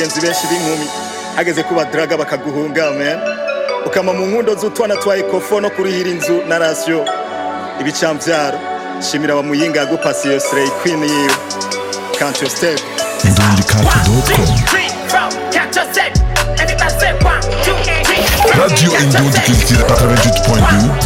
abagenzi benshi b'inkumi hageze kuba draga bakaguhunga man ukama mu nkundo z'utwana twa ekofo no kurihira inzu na rasiyo ibicamvyaro shimira wa muyinga yagupasiye slay queen yiwe can't you step Radio Indon Culture 88.2,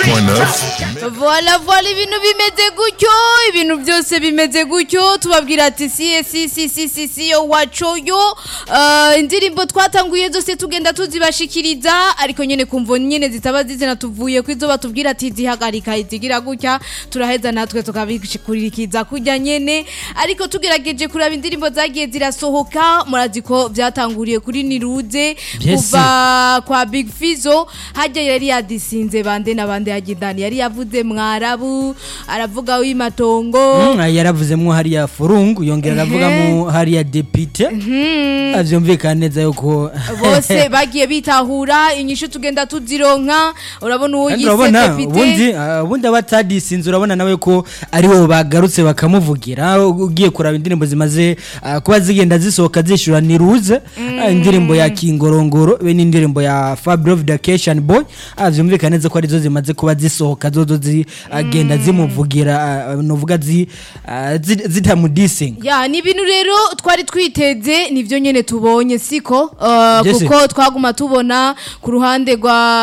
99.9. Voila voila ibintu bimeze gutyo ibintu byose bimeze gutyo tubabwira ati si si si si si si yo waco yo uh, indirimbo twatanguye zose tugenda tuzibashikiriza ariko nyene kumvo nyene zitaba zizina tuvuye kwizo batubwira ati zihagarika izigira gutya turaheza natwe tukabishikurikiza kujya nyene ariko tugerageje kuraba indirimbo zagiye zirasohoka murazi ko byatanguriye kuri Niruze Yes. kuva kwa Big Fizo hajya yari yadisinze bande na bande hagidani yari yavuze mwarabu aravuga w'imatongo Mm, yaravuzemwo hariya furungu yongera aravugamo hariya depite avyumvikana neza yuko bose bagiye bitahura inyishu tugenda tuzironka urabona uwo Kandi yise urabona depite ubundi ah, ubundi abatadisinze urabona nawe ko aribo bagarutse bakamuvugira ugiye kuraba indirimbo zimaze ah, kuba zigenda zisohoka zishura niruze ah, indirimbo ya kingorongoro be n'indirimbo ya Fabio Vacation Boy ah, vyumvikana neza ko arizo zimaze kuba zisohoka zozo zigenda zimuvugira ah, novuga zi ah, zi- zitamudisinga ya ni ibintu rero twari twiteze nivyo nyene tubonye siko uh, Yes. kuko twaguma tubona ku ruhande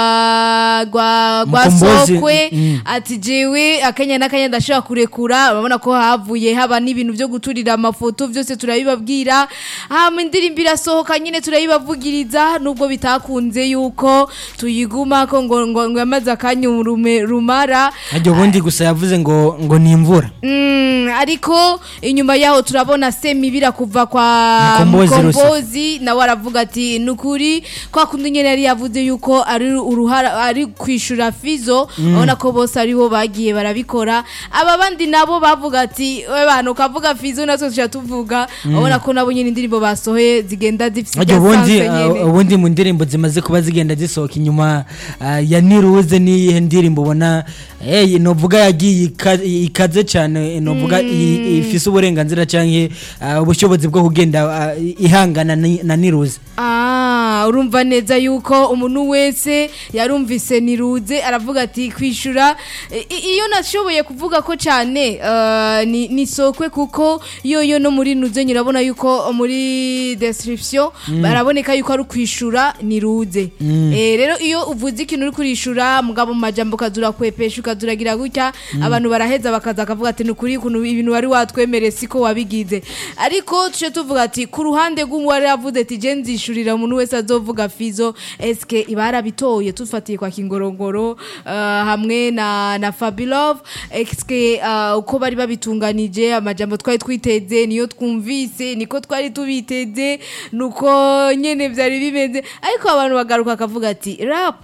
rwa rwa rwa Mukombozi, sokwe mm. ati jewe akanya n'akanya ndashobora kurekura urabona ko havuye haba n'ibintu byo guturira amafoto byose turabibabwira hama indirimbo irasohoka nyine turayibavugiriza nubwo bitakunze yuko tuyiguma ko ngo ngo ngo yamaze akanya urume- rumara aryo ubundi gusa yavuze ngo ngo ni imvura Mm, ariko inyuma yaho turabona semibira kuva kwa Mukombozi Rusa. mukombozi nawe aravuga ati nukuri kwa kundi nyene yari yavuze yuko ari uruhara ari kwishura fizo urabona ko bose aribo bagiye barabikora aba bandi nabo bavuga ati we bantu ukavuga fizo natwe tuja tuvuga urabona ko nabo nyene indirimbo basohoye zigenda zifite Ajya ubundi igasanzwe nyene. uh, ubundi mu ndirimbo zimaze kuba zigenda zisohoka inyuma uh, ya niruze niyihe ndirimbo ubona eh novuga yagiye ika- ikaze cyane novuga i- ifise uburenganzira canke uh, ubushobozi bwo kugenda uh, ihangana ni- na niruze Ah, urumva neza yuko umuntu wese yarumvise niruze aravuga ati kwishura I- i- iyo nashoboye kuvuga ko cyane uh, ni, ni sokwe kuko yo yo no muri nuze nyirabona yuko muri description baraboneka yuko ari kwishura niruze eh rero iyo uvuze ikintu uri kurishura mugabo mu majambo kazura kwepesha ukazuragira gutya abantu baraheza bakaza akavuga ati nukuri kuntu ibintu wari watwemereye siko wabigize ariko tuje tuvuga ati ku ruhande rw'uwari yavuze ati je nzishurira umuntu wese azovuga fizo eske ibarabitoye tufatiye kwa kingorongoro uh, hamwe na na Fabilove eske uh, uko bari babitunganije amajambo twari twiteze niyo twumvise niko twari tubiteze nuko nyene vyari bimeze ariko abantu bagaruka akavuga ati rap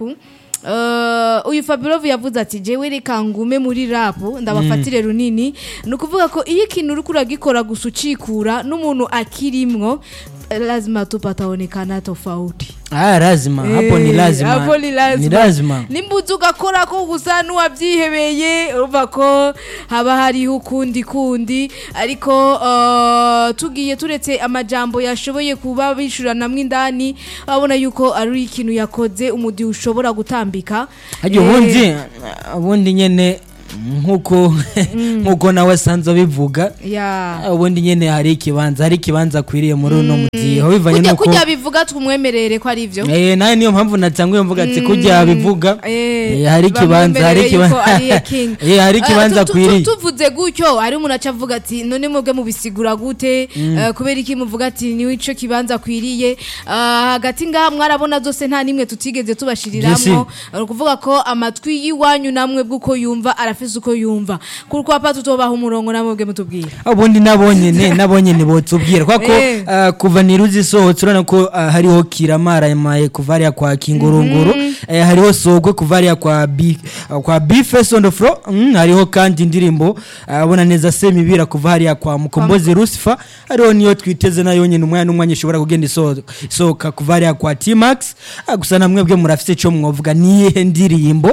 Uh, uyu Fabirov yavuze ati jewe reka ngume muri rap ndabafatire runini ni ukuvuga ko iyo ikintu uri kuragikora gusa ucikura n'umuntu akirimwo lazima tu pataonekana tofauti ah lazima hapo ni Eh, lazima hapo ni lazima ni lazima nimbuzi ugakora ko gusa n'uwabyihebeye urumva ko haba hariho ukundi kundi ariko uh, tugiye turetse amajambo yashoboye kuba bishuranamwo indani babona yuko ari ikintu yakoze umudi ushobora gutambika Ajya Eh, ubundi ubundi nyene nkuko nkuko nawe asanzwe abivuga ya ubundi nyene hari ikibanza hari ikibanza akwiriye muri uno mugihe aho bivanye kujya nuko kujya bivuga tumwemerere ko ari ivyo Eh nayo niyo mpamvu natanguye mvuga ati kujya bivuga Eh, eh, hari ikibanza hari bamwemereye yuko ikibanza ari iya king. eh hari Eh, ikibanza tu- tu- akwiriye tu- tuvuze gutyo hari umuntu aca avuga ati none mwebwe mubisigura gute Eh, kubera iki muvuga ati niwe ico kibanza akwiriye Ah, hagati ngaha mwarabona zose nta nimwe tutigeze tubashiriramwo ni ukuvuga ko amatwi y'iwanyu namwe bw'uko yumva arafise uko yumva ku rwapa tutobaha umurongo namwe bwe mutubwira ubundi nabonyene nabonyene botubwira kwa ko Eh. ah, kuva niruzi sohotse urabona ko ah, hariho kiramara maye kuva hariya kwa kingorongoro eh, hariho sogwe kuva hariya kwa bi ah, kwa bifes on the floor mm, hariho kandi indirimbo ah, ubona neza semibira kuva hariya kwa mukombozi Lucifer hariho niyo twiteze nayo nyene umwanya n'umwanya ishobora kugenda iso- isohoka kuva hariya kwa T-Max ah, gusa namwe bwe murafise ico mwovuga niyihe ndirimbo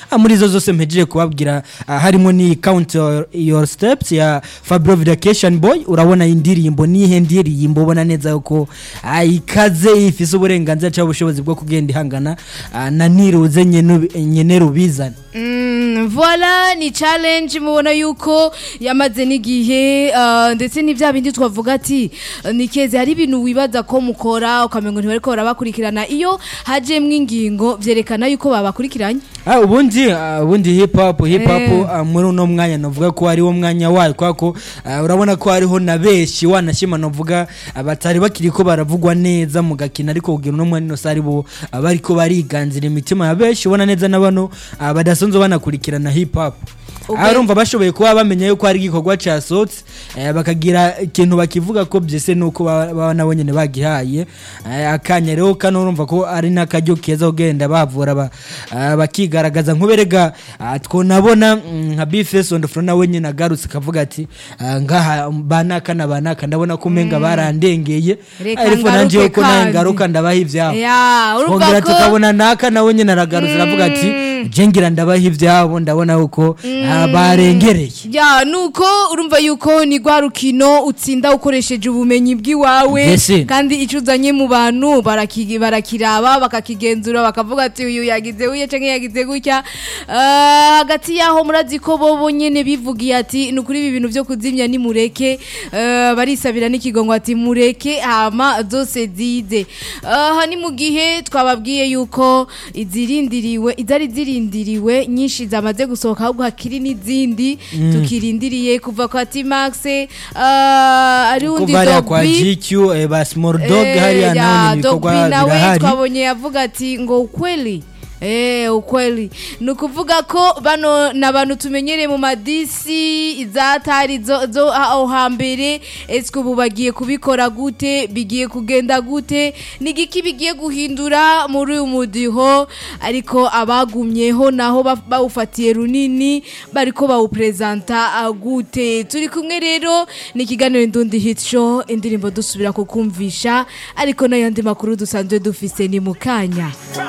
Ah, muri izo zose mpejeje kubabwira ah, harimo ni count your, your steps ya Fabio Vacation Boy urabona indirimbo nihe ndirimbo ubona neza yuko ah, ikaze ifise uburenganzira cyangwa ubushobozi bwo kugenda ihangana ah, na niruze nyene nyene rubizana Mm, voilà ni challenge mubona yuko yamaze n'igihe uh, ndetse ni bya bindi twavuga ati uh, nikeze hari ibintu wibaza ko mukora ukamengo ntibariko barabakurikirana iyo hajemwo ingingo vyerekana yuko babakurikiranye Ah, ubundi ah, ubundi hip hop hip hop Eh. ah, muri uno mwanya novuga ko hariho mwanya wayo kwa ko ah, urabona ko hariho na benshi wanashima novuga ah, batari bakiri ko baravugwa neza mu gakina ariko kugira uno mwanya no sari bo ah, bariko bariganzira imitima ya benshi ubona neza na bano ah, badasanzwe banakurikirana hip hop Okay. Ah, urumva bashoboye kuba bamenya yuko hari igikorwa casohotse eh, bakagira ikintu bakivuga ko byese nuko baba baba nabo nyene bagihaye eh, akanya rero kano urumva ko ari n'akaryo keza kugenda bavura ba- ah, bakigaragaza nkuberega ah, twonabona mm, nka bifes on the front nawe nyene agarutse akavuga ati ah, ngaha banaka na banaka ndabona ko umenga barandengeye Reka ariko nanje ngaruke yuko nawe kandi. ngaruka ndabaha ivyabo ya urumva twongera ko tukabona naka nawe nyene aragarutse aravuga ati jengira ndabaha ivyabo ndabona yuko ah, barengereye ya nuko urumva yuko ni rwa rukino utsinda ukoresheje ubumenyi bw'iwawe Mbese. kandi icyo uzanye mu bantu baraki- barakiraba bakakigenzura bakavuga ati uyu yagize uye cyangwa yagize gutya Ah, hagati yaho murazi ko bo nyine bivugiye ati ni ukuri ibi bintu byo kuzimya ni mureke Ah, barisabira n'ikigongo ati mureke hama zose zize aha ni mu gihe twababwiye yuko izirindiriwe izari zirindiriwe nyinshi zamaze gusohoka ahubwo hakiri n'izindi tukirindiriye kuva kwa T-Max ah, ari undi kuva hariya kwa Dogby GQ eh, ba small dog Eh, hariya ya, naho ni Dogby ibikorwa nawe birahari twabonye yavuga ati ngo ukweli Eh, ukweli ni ukuvuga ko bano ni abantu tumenyereye mu madisi izatari zo, zo aho hambere ese ubu bagiye kubikora gute bigiye kugenda gute ni igiki bigiye guhindura muri uyu mudiho ariko abagumyeho naho ba- bawufatiye runini bariko bawuprezanta ah, gute turi kumwe rero ni ikiganiro indundi hit show indirimbo dusubira kukumvisha ariko n'ayandi makuru dusanzwe dufise ni mu kanya